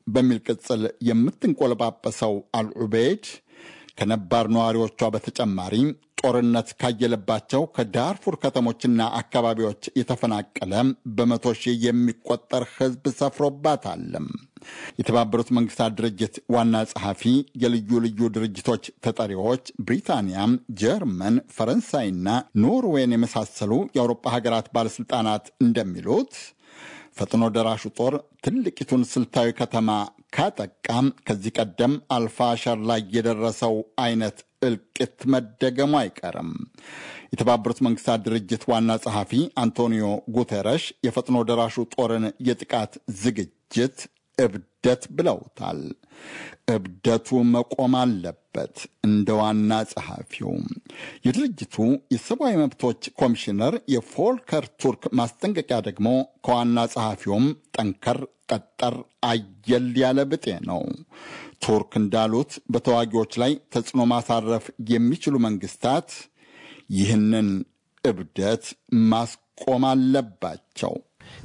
በሚል ቅጽል የምትንቆለጳጰሰው አልዑቤይድ ከነባር ነዋሪዎቿ በተጨማሪ ጦርነት ካየለባቸው ከዳርፉር ከተሞችና አካባቢዎች የተፈናቀለ በመቶ ሺህ የሚቆጠር ሕዝብ ሰፍሮባታል። የተባበሩት መንግስታት ድርጅት ዋና ጸሐፊ፣ የልዩ ልዩ ድርጅቶች ተጠሪዎች፣ ብሪታንያ፣ ጀርመን፣ ፈረንሳይና ኖርዌይን የመሳሰሉ የአውሮፓ ሀገራት ባለሥልጣናት እንደሚሉት ፈጥኖ ደራሹ ጦር ትልቂቱን ስልታዊ ከተማ ካጠቃም ከዚህ ቀደም አልፋሸር ላይ የደረሰው አይነት እልቂት መደገሙ አይቀርም። የተባበሩት መንግስታት ድርጅት ዋና ጸሐፊ አንቶኒዮ ጉቴረሽ የፈጥኖ ደራሹ ጦርን የጥቃት ዝግጅት እብደት ብለውታል። እብደቱ መቆም አለበት። እንደ ዋና ጸሐፊው የድርጅቱ የሰብአዊ መብቶች ኮሚሽነር የፎልከር ቱርክ ማስጠንቀቂያ ደግሞ ከዋና ጸሐፊውም ጠንከር ጠጠር አየል ያለ ብጤ ነው። ቱርክ እንዳሉት በተዋጊዎች ላይ ተጽዕኖ ማሳረፍ የሚችሉ መንግስታት ይህንን እብደት ማስቆም አለባቸው።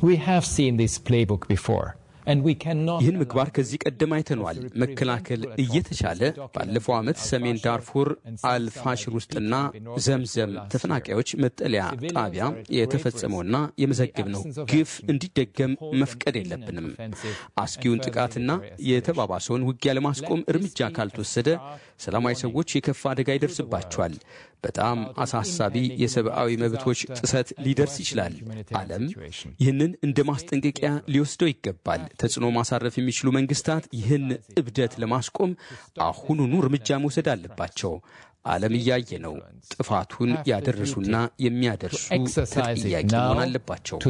ይህን ምግባር ከዚህ ቀደም አይተኗል። መከላከል እየተቻለ ባለፈው ዓመት ሰሜን ዳርፉር አልፋሽር ውስጥና ዘምዘም ተፈናቃዮች መጠለያ ጣቢያ የተፈጸመውና የመዘገብነው ግፍ እንዲደገም መፍቀድ የለብንም። አስጊውን ጥቃትና የተባባሰውን ውጊያ ለማስቆም እርምጃ ካልተወሰደ ሰላማዊ ሰዎች የከፋ አደጋ ይደርስባቸዋል። በጣም አሳሳቢ የሰብአዊ መብቶች ጥሰት ሊደርስ ይችላል። ዓለም ይህንን እንደ ማስጠንቀቂያ ሊወስደው ይገባል። ተጽዕኖ ማሳረፍ የሚችሉ መንግስታት ይህን እብደት ለማስቆም አሁኑኑ እርምጃ መውሰድ አለባቸው። ዓለም እያየ ነው። ጥፋቱን ያደረሱና የሚያደርሱ ተጠያቂ መሆን አለባቸው።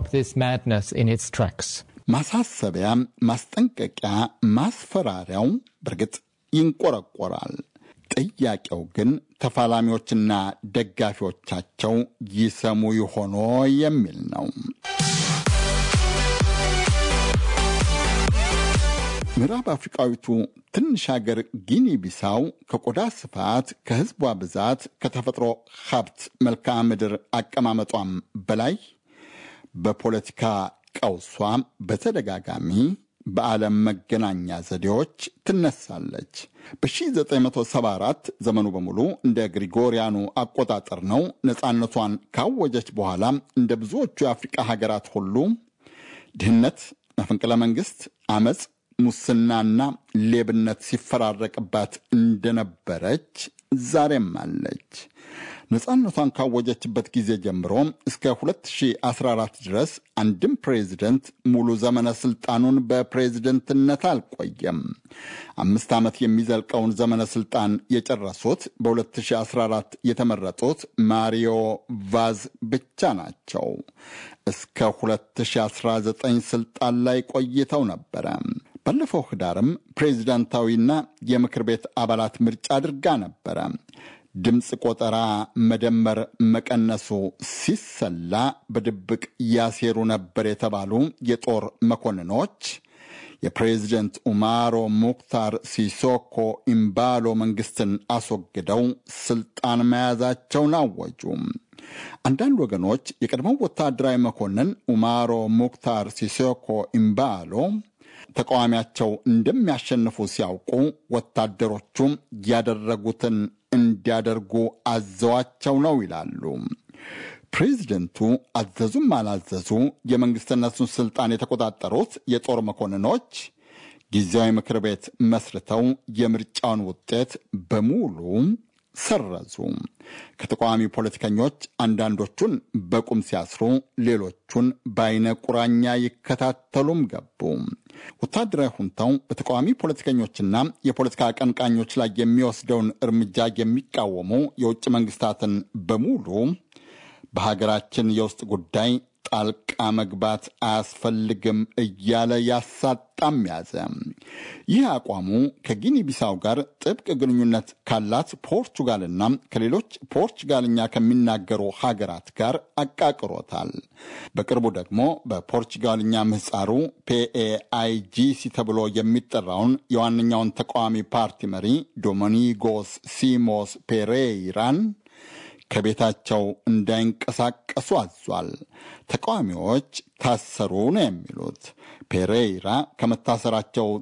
ማሳሰቢያ፣ ማስጠንቀቂያ፣ ማስፈራሪያው በእርግጥ ይንቆረቆራል። ጥያቄው ግን ተፋላሚዎችና ደጋፊዎቻቸው ይሰሙ ይሆኖ የሚል ነው። ምዕራብ አፍሪቃዊቱ ትንሽ ሀገር ጊኒ ቢሳው ከቆዳ ስፋት፣ ከህዝቧ ብዛት፣ ከተፈጥሮ ሀብት መልክዓ ምድር አቀማመጧም በላይ በፖለቲካ ቀውሷ በተደጋጋሚ በዓለም መገናኛ ዘዴዎች ትነሳለች። በ1974 ዘመኑ በሙሉ እንደ ግሪጎሪያኑ አቆጣጠር ነው። ነፃነቷን ካወጀች በኋላ እንደ ብዙዎቹ የአፍሪቃ ሀገራት ሁሉ ድህነት፣ መፈንቅለ መንግስት፣ አመፅ ሙስናና ሌብነት ሲፈራረቅባት እንደነበረች ዛሬም አለች። ነፃነቷን ካወጀችበት ጊዜ ጀምሮ እስከ 2014 ድረስ አንድም ፕሬዚደንት ሙሉ ዘመነ ስልጣኑን በፕሬዝደንትነት አልቆየም። አምስት ዓመት የሚዘልቀውን ዘመነ ስልጣን የጨረሱት በ2014 የተመረጡት ማሪዮ ቫዝ ብቻ ናቸው። እስከ 2019 ስልጣን ላይ ቆይተው ነበረ። ባለፈው ህዳርም ፕሬዚዳንታዊና የምክር ቤት አባላት ምርጫ አድርጋ ነበረ። ድምፅ ቆጠራ መደመር መቀነሱ ሲሰላ በድብቅ ያሴሩ ነበር የተባሉ የጦር መኮንኖች የፕሬዚደንት ኡማሮ ሙክታር ሲሶኮ ኢምባሎ መንግስትን አስወግደው ስልጣን መያዛቸውን አወጁ። አንዳንድ ወገኖች የቀድሞው ወታደራዊ መኮንን ኡማሮ ሙክታር ሲሶኮ ኢምባሎ ተቃዋሚያቸው እንደሚያሸንፉ ሲያውቁ ወታደሮቹም ያደረጉትን እንዲያደርጉ አዘዋቸው ነው ይላሉ። ፕሬዚደንቱ አዘዙም አላዘዙ የመንግስትነቱን ስልጣን የተቆጣጠሩት የጦር መኮንኖች ጊዜያዊ ምክር ቤት መስርተው የምርጫውን ውጤት በሙሉ ሰረዙ። ከተቃዋሚ ፖለቲከኞች አንዳንዶቹን በቁም ሲያስሩ፣ ሌሎቹን በአይነ ቁራኛ ይከታተሉም ገቡ። ወታደራዊ ሁንታው በተቃዋሚ ፖለቲከኞችና የፖለቲካ አቀንቃኞች ላይ የሚወስደውን እርምጃ የሚቃወሙ የውጭ መንግስታትን በሙሉ በሀገራችን የውስጥ ጉዳይ ጣልቃ መግባት አያስፈልግም እያለ ያሳጣም ያዘ። ይህ አቋሙ ከጊኒ ቢሳው ጋር ጥብቅ ግንኙነት ካላት ፖርቹጋልና ከሌሎች ፖርቹጋልኛ ከሚናገሩ ሀገራት ጋር አቃቅሮታል። በቅርቡ ደግሞ በፖርቹጋልኛ ምህፃሩ ፒኤአይጂሲ ተብሎ የሚጠራውን የዋነኛውን ተቃዋሚ ፓርቲ መሪ ዶሚኒጎስ ሲሞስ ፔሬይራን ከቤታቸው እንዳይንቀሳቀሱ አዟል። ተቃዋሚዎች ታሰሩ ነው የሚሉት። ፔሬይራ ከመታሰራቸው